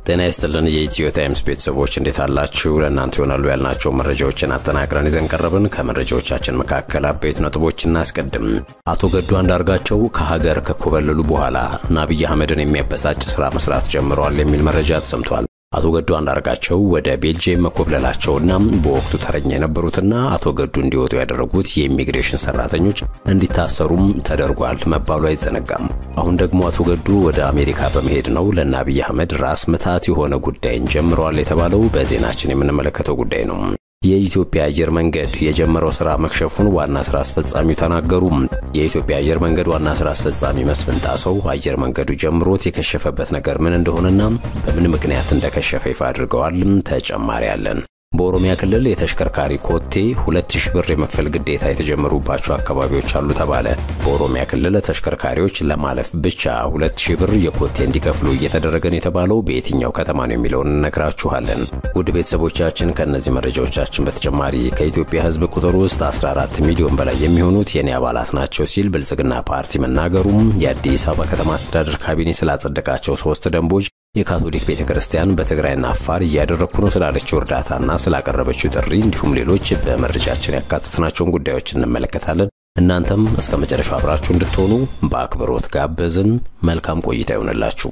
ጤና ይስጥልን የኢትዮ ታይምስ ቤተሰቦች እንዴት አላችሁ? ለእናንተ ይሆናሉ ያልናቸው መረጃዎችን አጠናቅረን ይዘን ቀረብን። ከመረጃዎቻችን መካከል አበይት ነጥቦች እናስቀድም። አቶ ገዱ አንዳርጋቸው ከሀገር ከኮበለሉ በኋላ አብይ አህመድን የሚያበሳጭ ስራ መስራት ጀምረዋል የሚል መረጃ ተሰምቷል። አቶ ገዱ አንዳርጋቸው ወደ ቤልጅየም መኮብለላቸውና በወቅቱ ተረኛ የነበሩትና አቶ ገዱ እንዲወጡ ያደረጉት የኢሚግሬሽን ሰራተኞች እንዲታሰሩም ተደርጓል መባሉ አይዘነጋም። አሁን ደግሞ አቶ ገዱ ወደ አሜሪካ በመሄድ ነው ለእነ አብይ አህመድ ራስ ምታት የሆነ ጉዳይን ጀምረዋል የተባለው በዜናችን የምንመለከተው ጉዳይ ነው። የኢትዮጵያ አየር መንገድ የጀመረው ስራ መክሸፉን ዋና ስራ አስፈጻሚው ተናገሩ። የኢትዮጵያ አየር መንገድ ዋና ስራ አስፈጻሚ መስፍን ጣሰው አየር መንገዱ ጀምሮት የከሸፈበት ነገር ምን እንደሆነና በምን ምክንያት እንደከሸፈ ይፋ አድርገዋል። ተጨማሪ አለን። በኦሮሚያ ክልል የተሽከርካሪ ኮቴ 2000 ብር የመክፈል ግዴታ የተጀመሩባቸው አካባቢዎች አሉ ተባለ። በኦሮሚያ ክልል ተሽከርካሪዎች ለማለፍ ብቻ 2000 ብር የኮቴ እንዲከፍሉ እየተደረገ ነው የተባለው በየትኛው ከተማ ነው የሚለውን እነግራችኋለን። ውድ ቤተሰቦቻችን ከእነዚህ መረጃዎቻችን በተጨማሪ ከኢትዮጵያ ሕዝብ ቁጥር ውስጥ 14 ሚሊዮን በላይ የሚሆኑት የኔ አባላት ናቸው ሲል ብልጽግና ፓርቲ መናገሩም፣ የአዲስ አበባ ከተማ አስተዳደር ካቢኔ ስላጸደቃቸው ሶስት ደንቦች የካቶሊክ ቤተ ክርስቲያን በትግራይና አፋር እያደረግኩ ነው ስላለችው እርዳታና ስላቀረበችው ጥሪ እንዲሁም ሌሎች በመረጃችን ያካተትናቸውን ጉዳዮች እንመለከታለን። እናንተም እስከ መጨረሻው አብራችሁ እንድትሆኑ በአክብሮት ጋበዝን። መልካም ቆይታ ይሆንላችሁ።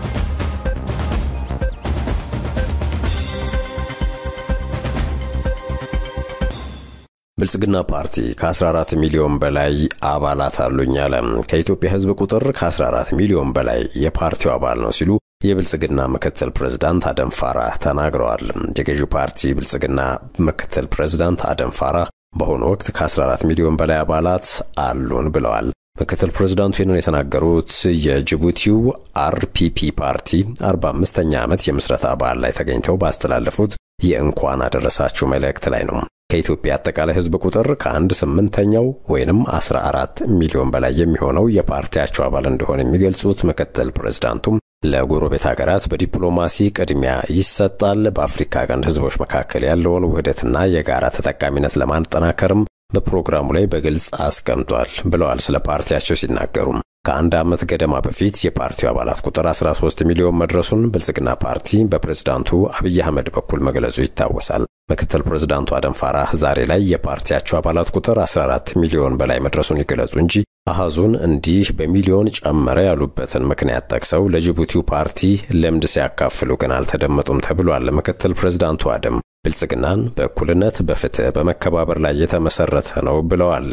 ብልጽግና ፓርቲ ከ14 ሚሊዮን በላይ አባላት አሉኝ አለ። ከኢትዮጵያ ሕዝብ ቁጥር ከ14 ሚሊዮን በላይ የፓርቲው አባል ነው ሲሉ የብልጽግና ምክትል ፕሬዝዳንት አደም ፋራህ ተናግረዋል። የገዢው ፓርቲ ብልጽግና ምክትል ፕሬዝዳንት አደም ፋራህ በአሁኑ ወቅት ከ14 ሚሊዮን በላይ አባላት አሉን ብለዋል። ምክትል ፕሬዝዳንቱ ይህንን የተናገሩት የጅቡቲው አርፒፒ ፓርቲ 45ኛ ዓመት የምስረታ በዓል ላይ ተገኝተው ባስተላለፉት የእንኳን አደረሳችሁ መልእክት ላይ ነው። ከኢትዮጵያ አጠቃላይ ህዝብ ቁጥር ከአንድ ስምንተኛው ወይንም 14 ሚሊዮን በላይ የሚሆነው የፓርቲያቸው አባል እንደሆነ የሚገልጹት ምክትል ፕሬዝዳንቱም ለጎረቤት ሀገራት በዲፕሎማሲ ቅድሚያ ይሰጣል፣ በአፍሪካ ቀንድ ህዝቦች መካከል ያለውን ውህደትና የጋራ ተጠቃሚነት ለማጠናከርም በፕሮግራሙ ላይ በግልጽ አስቀምጧል ብለዋል። ስለ ፓርቲያቸው ሲናገሩም ከአንድ ዓመት ገደማ በፊት የፓርቲው አባላት ቁጥር 13 ሚሊዮን መድረሱን ብልጽግና ፓርቲ በፕሬዝዳንቱ አብይ አህመድ በኩል መግለጹ ይታወሳል። ምክትል ፕሬዝዳንቱ አደም ፋራህ ዛሬ ላይ የፓርቲያቸው አባላት ቁጥር 14 ሚሊዮን በላይ መድረሱን ይገለጹ እንጂ አሃዙን እንዲህ በሚሊዮን ጨመረ ያሉበትን ምክንያት ጠቅሰው ለጅቡቲው ፓርቲ ልምድ ሲያካፍሉ ግን አልተደመጡም ተብሏል። ምክትል ፕሬዝዳንቱ አደም ብልጽግናን በእኩልነት፣ በፍትህ፣ በመከባበር ላይ የተመሰረተ ነው ብለዋል።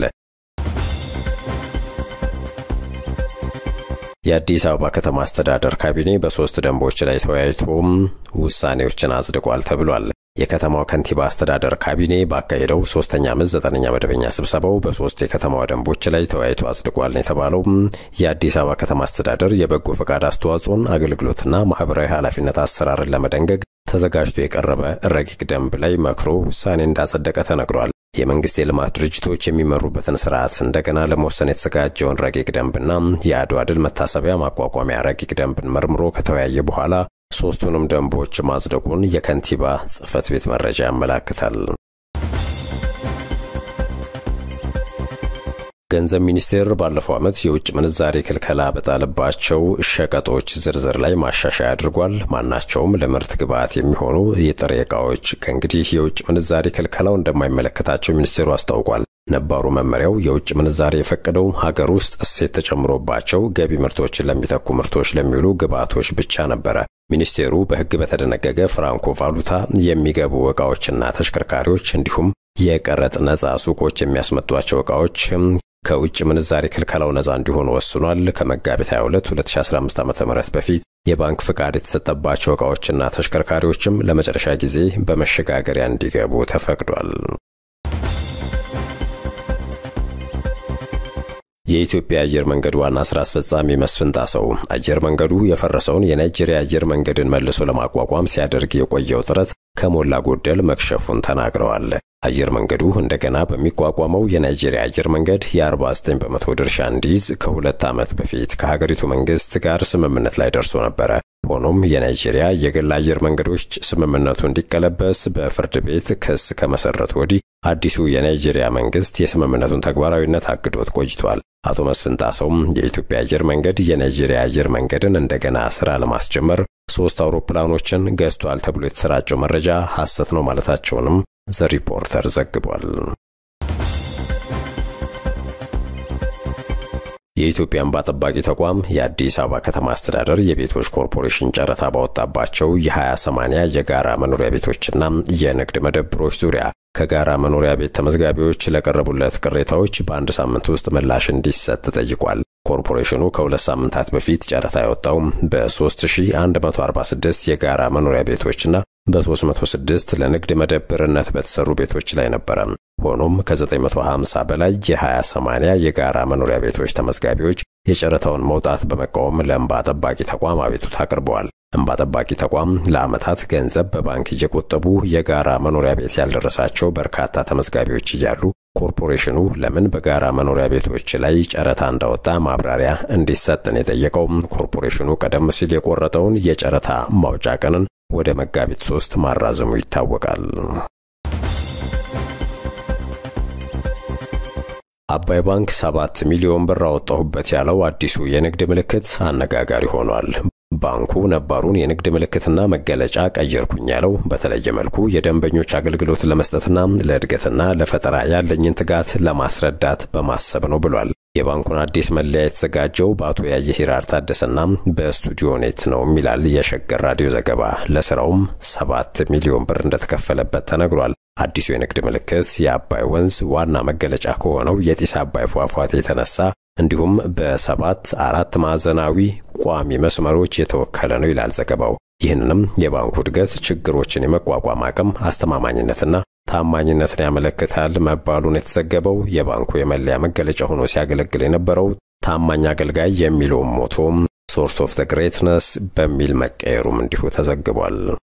የአዲስ አበባ ከተማ አስተዳደር ካቢኔ በሶስት ደንቦች ላይ ተወያይቶም ውሳኔዎችን አጽድቋል ተብሏል። የከተማው ከንቲባ አስተዳደር ካቢኔ ባካሄደው ሶስተኛ ዓመት ዘጠነኛ መደበኛ ስብሰባው በሶስት የከተማዋ ደንቦች ላይ ተወያይቶ አጽድቋል ነው የተባለው። የአዲስ አበባ ከተማ አስተዳደር የበጎ ፈቃድ አስተዋጽኦን አገልግሎትና ማህበራዊ ኃላፊነት አሰራርን ለመደንገግ ተዘጋጅቶ የቀረበ ረቂቅ ደንብ ላይ መክሮ ውሳኔ እንዳጸደቀ ተነግሯል። የመንግስት የልማት ድርጅቶች የሚመሩበትን ስርዓት እንደገና ለመወሰን የተዘጋጀውን ረቂቅ ደንብና የአድዋ ድል መታሰቢያ ማቋቋሚያ ረቂቅ ደንብን መርምሮ ከተወያየ በኋላ ሶስቱንም ደንቦች ማጽደቁን የከንቲባ ጽህፈት ቤት መረጃ ያመላክታል። ገንዘብ ሚኒስቴር ባለፈው ዓመት የውጭ ምንዛሬ ክልከላ በጣለባቸው ሸቀጦች ዝርዝር ላይ ማሻሻያ አድርጓል። ማናቸውም ለምርት ግብዓት የሚሆኑ የጥሬ ዕቃዎች ከእንግዲህ የውጭ ምንዛሬ ክልከላው እንደማይመለከታቸው ሚኒስቴሩ አስታውቋል። ነባሩ መመሪያው የውጭ ምንዛሬ የፈቀደው ሀገር ውስጥ እሴት ተጨምሮባቸው ገቢ ምርቶችን ለሚተኩ ምርቶች ለሚውሉ ግብዓቶች ብቻ ነበረ። ሚኒስቴሩ በሕግ በተደነገገ ፍራንኮ ቫሉታ የሚገቡ ዕቃዎችና ተሽከርካሪዎች እንዲሁም የቀረጥ ነጻ ሱቆች የሚያስመጧቸው ዕቃዎች ከውጭ ምንዛሬ ክልከላው ነጻ እንዲሆኑ ወስኗል። ከመጋቢት 22 2015 ዓ.ም በፊት የባንክ ፍቃድ የተሰጠባቸው ዕቃዎችና ተሽከርካሪዎችም ለመጨረሻ ጊዜ በመሸጋገሪያ እንዲገቡ ተፈቅዷል። የኢትዮጵያ አየር መንገድ ዋና ስራ አስፈጻሚ መስፍን ጣሰው አየር መንገዱ የፈረሰውን የናይጄሪያ አየር መንገድን መልሶ ለማቋቋም ሲያደርግ የቆየው ጥረት ከሞላ ጎደል መክሸፉን ተናግረዋል። አየር መንገዱ እንደገና በሚቋቋመው የናይጄሪያ አየር መንገድ የ49 በመቶ ድርሻ እንዲይዝ ከሁለት ዓመት በፊት ከሀገሪቱ መንግስት ጋር ስምምነት ላይ ደርሶ ነበረ። ሆኖም የናይጄሪያ የግል አየር መንገዶች ስምምነቱ እንዲቀለበስ በፍርድ ቤት ክስ ከመሰረቱ ወዲህ አዲሱ የናይጄሪያ መንግስት የስምምነቱን ተግባራዊነት አግዶት ቆይቷል። አቶ መስፍን ጣሰውም የኢትዮጵያ አየር መንገድ የናይጄሪያ አየር መንገድን እንደገና ስራ ለማስጀመር ሶስት አውሮፕላኖችን ገዝቷል ተብሎ የተሰራጨው መረጃ ሐሰት ነው ማለታቸውንም ዘ ሪፖርተር ዘግቧል። የኢትዮጵያ እንባ ጠባቂ ተቋም የአዲስ አበባ ከተማ አስተዳደር የቤቶች ኮርፖሬሽን ጨረታ ባወጣባቸው የ20/80 የጋራ መኖሪያ ቤቶችና የንግድ መደብሮች ዙሪያ ከጋራ መኖሪያ ቤት ተመዝጋቢዎች ለቀረቡለት ቅሬታዎች በአንድ ሳምንት ውስጥ ምላሽ እንዲሰጥ ጠይቋል። ኮርፖሬሽኑ ከሁለት ሳምንታት በፊት ጨረታ ያወጣው በ3146 የጋራ መኖሪያ ቤቶችና በ306 ለንግድ መደብርነት በተሰሩ ቤቶች ላይ ነበረ። ሆኖም ከ950 በላይ የ20/80 የጋራ መኖሪያ ቤቶች ተመዝጋቢዎች የጨረታውን መውጣት በመቃወም ለእንባ ጠባቂ ተቋም አቤቱታ አቅርበዋል። እንባ ጠባቂ ተቋም ለዓመታት ገንዘብ በባንክ እየቆጠቡ የጋራ መኖሪያ ቤት ያልደረሳቸው በርካታ ተመዝጋቢዎች እያሉ ኮርፖሬሽኑ ለምን በጋራ መኖሪያ ቤቶች ላይ ጨረታ እንዳወጣ ማብራሪያ እንዲሰጥን የጠየቀው ኮርፖሬሽኑ ቀደም ሲል የቆረጠውን የጨረታ ማውጫ ቀንን ወደ መጋቢት ሶስት ማራዘሙ ይታወቃል። አባይ ባንክ ሰባት ሚሊዮን ብር አወጣሁበት ያለው አዲሱ የንግድ ምልክት አነጋጋሪ ሆኗል። ባንኩ ነባሩን የንግድ ምልክትና መገለጫ ቀየርኩኝ ያለው በተለየ መልኩ የደንበኞች አገልግሎት ለመስጠትና ለእድገትና ለፈጠራ ያለኝን ትጋት ለማስረዳት በማሰብ ነው ብሏል። የባንኩን አዲስ መለያ የተዘጋጀው በአቶ ያየ ሂራር ታደሰና በስቱዲዮ ኔት ነው ይላል የሸገር ራዲዮ ዘገባ። ለስራውም ሰባት ሚሊዮን ብር እንደተከፈለበት ተነግሯል። አዲሱ የንግድ ምልክት የአባይ ወንዝ ዋና መገለጫ ከሆነው የጢስ አባይ ፏፏቴ የተነሳ እንዲሁም በሰባት አራት ማዕዘናዊ ቋሚ መስመሮች የተወከለ ነው ይላል ዘገባው። ይህንንም የባንኩ እድገት ችግሮችን የመቋቋም አቅም፣ አስተማማኝነትና ታማኝነትን ያመለክታል መባሉን የተዘገበው የባንኩ የመለያ መገለጫ ሆኖ ሲያገለግል የነበረው ታማኝ አገልጋይ የሚለውም ሞቶም ሶርስ ኦፍ ዘ ግሬትነስ በሚል መቀየሩም እንዲሁ ተዘግቧል።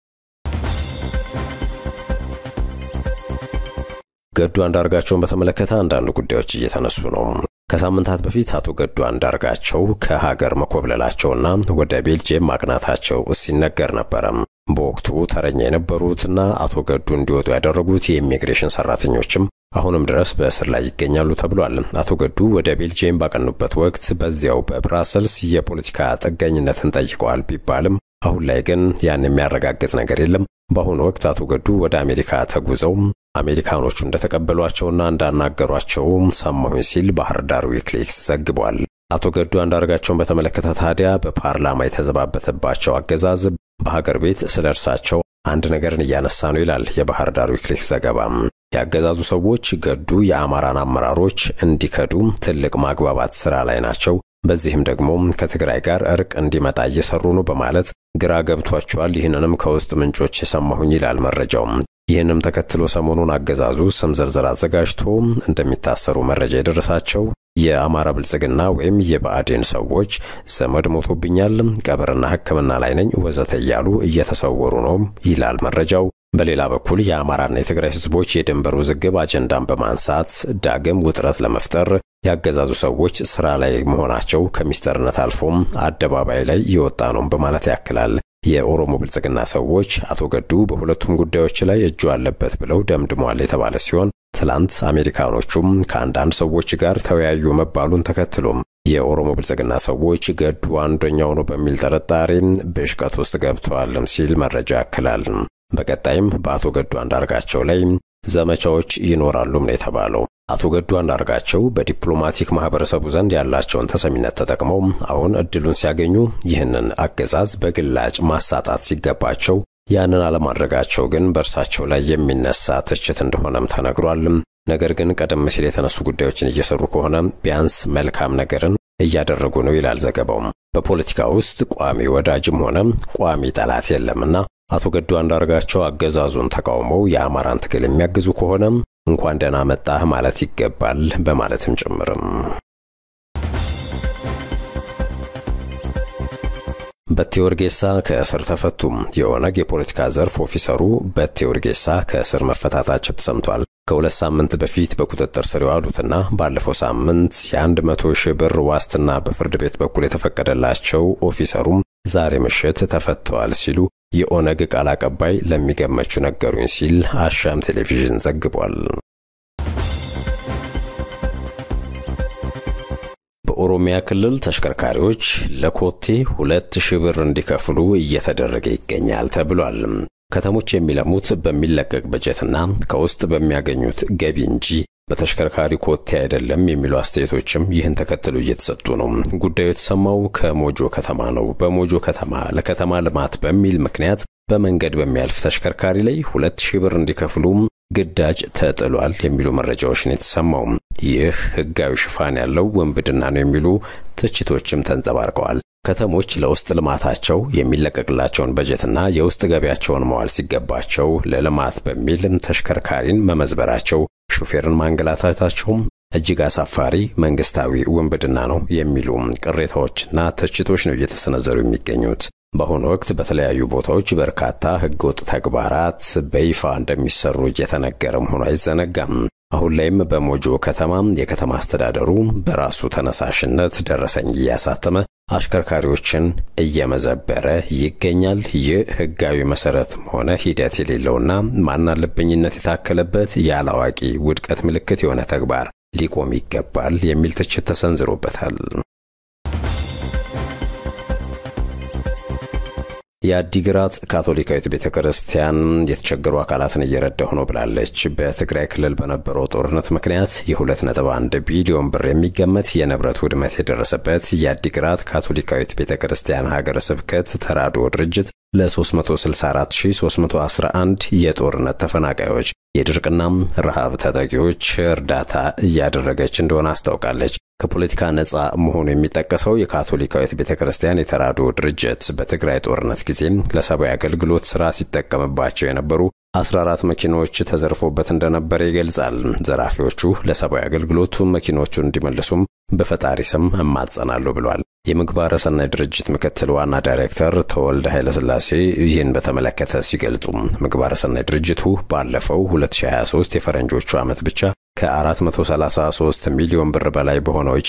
ገዱ አንዳርጋቸውን በተመለከተ አንዳንድ ጉዳዮች እየተነሱ ነው። ከሳምንታት በፊት አቶ ገዱ አንዳርጋቸው ከሀገር መኮብለላቸውና ወደ ቤልጅየም ማቅናታቸው ሲነገር ነበረ። በወቅቱ ተረኛ የነበሩትና አቶ ገዱ እንዲወጡ ያደረጉት የኢሚግሬሽን ሰራተኞችም አሁንም ድረስ በእስር ላይ ይገኛሉ ተብሏል። አቶ ገዱ ወደ ቤልጅየም ባቀኑበት ወቅት በዚያው በብራሰልስ የፖለቲካ ጥገኝነትን ጠይቀዋል ቢባልም አሁን ላይ ግን ያን የሚያረጋግጥ ነገር የለም። በአሁኑ ወቅት አቶ ገዱ ወደ አሜሪካ ተጉዘው አሜሪካኖቹ እንደተቀበሏቸውና እንዳናገሯቸው ሰማሁኝ ሲል ባህር ዳር ዊክሊክስ ዘግቧል። አቶ ገዱ አንዳርጋቸውን በተመለከተ ታዲያ በፓርላማ የተዘባበተባቸው አገዛዝ በሀገር ቤት ስለ እርሳቸው አንድ ነገርን እያነሳ ነው ይላል የባህር ዳር ዊክሊክስ ዘገባ። ያገዛዙ ሰዎች ገዱ የአማራን አመራሮች እንዲከዱ ትልቅ ማግባባት ስራ ላይ ናቸው በዚህም ደግሞ ከትግራይ ጋር እርቅ እንዲመጣ እየሰሩ ነው በማለት ግራ ገብቷቸዋል። ይህንንም ከውስጥ ምንጮች የሰማሁኝ ይላል መረጃው። ይህንም ተከትሎ ሰሞኑን አገዛዙ ስም ዝርዝር አዘጋጅቶ እንደሚታሰሩ መረጃ የደረሳቸው የአማራ ብልጽግና ወይም የብአዴን ሰዎች ዘመድ ሞቶብኛል፣ ቀብርና ሕክምና ላይ ነኝ ወዘተ እያሉ እየተሰወሩ ነው ይላል መረጃው። በሌላ በኩል የአማራና የትግራይ ህዝቦች የድንበር ውዝግብ አጀንዳን በማንሳት ዳግም ውጥረት ለመፍጠር ያገዛዙ ሰዎች ስራ ላይ መሆናቸው ከሚስጥርነት አልፎም አደባባይ ላይ የወጣ ነው በማለት ያክላል። የኦሮሞ ብልጽግና ሰዎች አቶ ገዱ በሁለቱም ጉዳዮች ላይ እጁ አለበት ብለው ደምድሟል የተባለ ሲሆን ትላንት አሜሪካኖቹም ከአንዳንድ ሰዎች ጋር ተወያዩ መባሉን ተከትሎም የኦሮሞ ብልጽግና ሰዎች ገዱ አንደኛው ነው በሚል ጥርጣሬ ብሽቀት ውስጥ ገብተዋልም ሲል መረጃ ያክላል። በቀጣይም በአቶ ገዱ አንዳርጋቸው ላይ ዘመቻዎች ይኖራሉም ነው የተባለው። አቶ ገዱ አንዳርጋቸው በዲፕሎማቲክ ማህበረሰቡ ዘንድ ያላቸውን ተሰሚነት ተጠቅመው አሁን እድሉን ሲያገኙ ይህንን አገዛዝ በግላጭ ማሳጣት ሲገባቸው ያንን አለማድረጋቸው ግን በእርሳቸው ላይ የሚነሳ ትችት እንደሆነም ተነግሯል። ነገር ግን ቀደም ሲል የተነሱ ጉዳዮችን እየሰሩ ከሆነ ቢያንስ መልካም ነገርን እያደረጉ ነው ይላል ዘገባው። በፖለቲካ ውስጥ ቋሚ ወዳጅም ሆነ ቋሚ ጠላት የለምና አቶ ገዱ አንዳርጋቸው አገዛዙን ተቃውመው የአማራን ትግል የሚያግዙ ከሆነ እንኳን ደህና መጣህ ማለት ይገባል በማለትም ጭምርም በቴ ኡርጌሳ ከእስር ተፈቱም። የኦነግ የፖለቲካ ዘርፍ ኦፊሰሩ በቴ ኡርጌሳ ከእስር መፈታታቸው ተሰምቷል። ከሁለት ሳምንት በፊት በቁጥጥር ስር የዋሉትና ባለፈው ሳምንት የአንድ መቶ ሺህ ብር ዋስትና በፍርድ ቤት በኩል የተፈቀደላቸው ኦፊሰሩም ዛሬ ምሽት ተፈተዋል ሲሉ የኦነግ ቃል አቀባይ ለሚገመቹ ነገሩኝ ሲል አሻም ቴሌቪዥን ዘግቧል። በኦሮሚያ ክልል ተሽከርካሪዎች ለኮቴ ሁለት ሺህ ብር እንዲከፍሉ እየተደረገ ይገኛል ተብሏል። ከተሞች የሚለሙት በሚለቀቅ በጀትና ከውስጥ በሚያገኙት ገቢ እንጂ በተሽከርካሪ ኮቴ አይደለም የሚሉ አስተያየቶችም ይህን ተከትሎ እየተሰጡ ነው። ጉዳዩ የተሰማው ከሞጆ ከተማ ነው። በሞጆ ከተማ ለከተማ ልማት በሚል ምክንያት በመንገድ በሚያልፍ ተሽከርካሪ ላይ ሁለት ሺህ ብር እንዲከፍሉ ግዳጅ ተጥሏል የሚሉ መረጃዎች ነው የተሰማው። ይህ ሕጋዊ ሽፋን ያለው ውንብድና ነው የሚሉ ትችቶችም ተንጸባርቀዋል። ከተሞች ለውስጥ ልማታቸው የሚለቀቅላቸውን በጀትና የውስጥ ገቢያቸውን መዋል ሲገባቸው ለልማት በሚል ተሽከርካሪን መመዝበራቸው፣ ሹፌርን ማንገላታታቸውም እጅግ አሳፋሪ መንግስታዊ ውንብድና ነው የሚሉ ቅሬታዎችና ትችቶች ነው እየተሰነዘሩ የሚገኙት። በአሁኑ ወቅት በተለያዩ ቦታዎች በርካታ ህገወጥ ተግባራት በይፋ እንደሚሰሩ እየተነገረ መሆኑ አይዘነጋም። አሁን ላይም በሞጆ ከተማ የከተማ አስተዳደሩ በራሱ ተነሳሽነት ደረሰኝ እያሳተመ አሽከርካሪዎችን እየመዘበረ ይገኛል። ይህ ህጋዊ መሰረትም ሆነ ሂደት የሌለውና ማናለብኝነት የታከለበት ያለአዋቂ ውድቀት ምልክት የሆነ ተግባር ሊቆም ይገባል የሚል ትችት ተሰንዝሮበታል። የአዲግራት ካቶሊካዊት ቤተ ክርስቲያን የተቸገሩ አካላትን እየረዳሁ ነው ብላለች። በትግራይ ክልል በነበረው ጦርነት ምክንያት የ2.1 ቢሊዮን ብር የሚገመት የንብረት ውድመት የደረሰበት የአዲግራት ካቶሊካዊት ቤተ ክርስቲያን ሀገረ ስብከት ተራድኦ ድርጅት ለ364311 የጦርነት ተፈናቃዮች የድርቅናም ረሃብ ተጠቂዎች እርዳታ እያደረገች እንደሆነ አስታውቃለች። ከፖለቲካ ነጻ መሆኑ የሚጠቀሰው የካቶሊካዊት ቤተ ክርስቲያን የተራድኦ ድርጅት በትግራይ ጦርነት ጊዜ ለሰብአዊ አገልግሎት ሥራ ሲጠቀምባቸው የነበሩ 14 መኪናዎች ተዘርፎበት እንደነበረ ይገልጻል። ዘራፊዎቹ ለሰብአዊ አገልግሎቱ መኪኖቹን እንዲመልሱም በፈጣሪ ስም እማጸናለሁ ብሏል። የምግባረ ሰናይ ድርጅት ምክትል ዋና ዳይሬክተር ተወልደ ኃይለሥላሴ ይህን በተመለከተ ሲገልጹ ምግባረ ሰናይ ድርጅቱ ባለፈው 2023 የፈረንጆቹ ዓመት ብቻ ከ433 ሚሊዮን ብር በላይ በሆነ ወጪ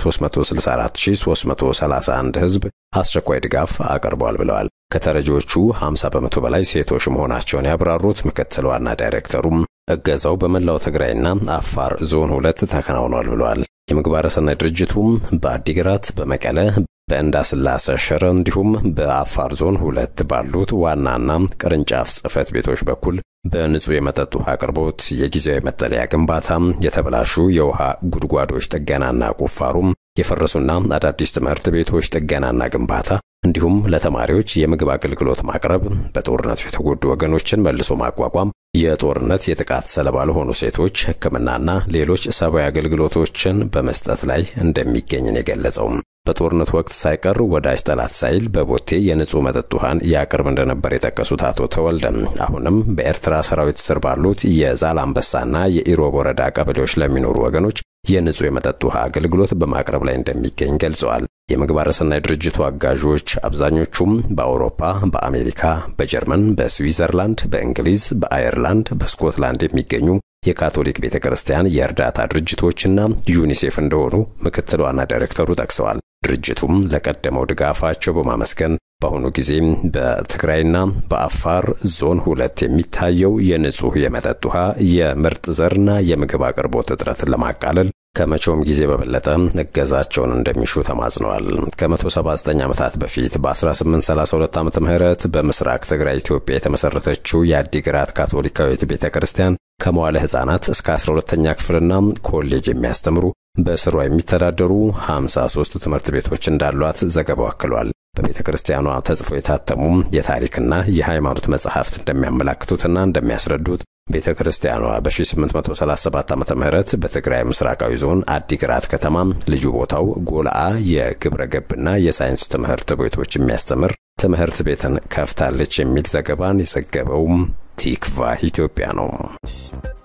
ለ364331 ሕዝብ አስቸኳይ ድጋፍ አቅርቧል ብለዋል። ከተረጂዎቹ 50 በመቶ በላይ ሴቶች መሆናቸውን ያብራሩት ምክትል ዋና ዳይሬክተሩም እገዛው በመላው ትግራይና አፋር ዞን ሁለት ተከናውኗል ብለዋል። የምግባረ ሰናይ ድርጅቱም በአዲግራት፣ በመቀለ፣ በእንዳስላሰ ሽረ እንዲሁም በአፋር ዞን ሁለት ባሉት ዋናና ቅርንጫፍ ጽሕፈት ቤቶች በኩል በንጹህ የመጠጥ ውሃ አቅርቦት፣ የጊዜያዊ መጠለያ ግንባታ፣ የተበላሹ የውሃ ጉድጓዶች ጥገናና ቁፋሩም፣ የፈረሱና አዳዲስ ትምህርት ቤቶች ጥገናና ግንባታ እንዲሁም ለተማሪዎች የምግብ አገልግሎት ማቅረብ፣ በጦርነቱ የተጎዱ ወገኖችን መልሶ ማቋቋም፣ የጦርነት የጥቃት ሰለባ ለሆኑ ሴቶች ሕክምናና ሌሎች ሰብአዊ አገልግሎቶችን በመስጠት ላይ እንደሚገኝ ነው የገለጸው። በጦርነቱ ወቅት ሳይቀር ወዳጅ ጠላት ሳይል በቦቴ የንጹህ መጠጥ ውሃን ያቅርብ እንደነበር የጠቀሱት አቶ ተወልደም አሁንም በኤርትራ ሰራዊት ስር ባሉት የዛላምበሳና የኢሮብ ወረዳ ቀበሌዎች ለሚኖሩ ወገኖች የንጹህ የመጠጥ ውሃ አገልግሎት በማቅረብ ላይ እንደሚገኝ ገልጸዋል። የምግባረ ሰናይ ድርጅቱ አጋዦች አብዛኞቹም በአውሮፓ፣ በአሜሪካ፣ በጀርመን፣ በስዊዘርላንድ፣ በእንግሊዝ፣ በአየርላንድ፣ በስኮትላንድ የሚገኙ የካቶሊክ ቤተ ክርስቲያን የእርዳታ ድርጅቶችና ዩኒሴፍ እንደሆኑ ምክትል ዋና ዳይሬክተሩ ጠቅሰዋል። ድርጅቱም ለቀደመው ድጋፋቸው በማመስገን በአሁኑ ጊዜም በትግራይና በአፋር ዞን ሁለት የሚታየው የንጹህ የመጠጥ ውሃ የምርጥ ዘርና የምግብ አቅርቦት እጥረትን ለማቃለል ከመቼውም ጊዜ በበለጠ እገዛቸውን እንደሚሹ ተማጽነዋል። ከ179 ዓመታት በፊት በ1832 ዓመተ ምህረት በምስራቅ ትግራይ ኢትዮጵያ የተመሰረተችው የአዲግራት ካቶሊካዊት ቤተ ክርስቲያን ከመዋለ ሕፃናት እስከ 12ኛ ክፍልና ኮሌጅ የሚያስተምሩ በስሯ የሚተዳደሩ 53 ትምህርት ቤቶች እንዳሏት ዘገባው አክሏል። በቤተ ክርስቲያኗ ተጽፎ የታተሙ የታሪክና የሃይማኖት መጻሕፍት እንደሚያመላክቱትና እንደሚያስረዱት ቤተ ክርስቲያኗ በ1837 ዓ ም በትግራይ ምስራቃዊ ዞን አዲግራት ከተማ ልዩ ቦታው ጎልአ የግብረ ገብና የሳይንስ ትምህርት ቤቶች የሚያስተምር ትምህርት ቤትን ከፍታለች የሚል ዘገባን የዘገበውም ቲክቫህ ኢትዮጵያ ነው።